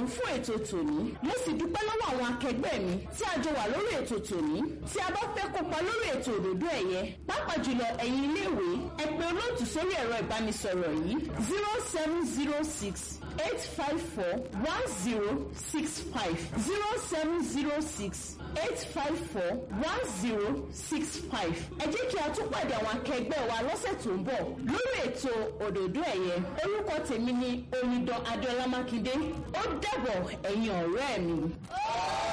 fún ètò tòní mo sì dúpẹ́ lọ́wọ́ àwọn akẹgbẹ́ mi tí a jọ wà lórí ètò tòní tí a bá fẹ́ kópa lórí ètò òdòdó ẹ̀yẹ pàápàá jùlọ ẹ̀yin iléèwé ẹ pè olóòtú sórí ẹ̀rọ ìbánisọ̀rọ̀ yìí zero seven zero six eight five four one zero six five zero seven zero six eight five four one zero six five ẹ jẹ́ kí a tún pàdé àwọn akẹgbẹ́ wa lọ́sẹ̀ tó ń bọ̀ lórí ètò òdòdó ẹ̀yẹ orúkọ tèmi ni omidan adéọlá mákindé ó dàbọ̀ ẹ̀yin ọ̀rẹ́ mi.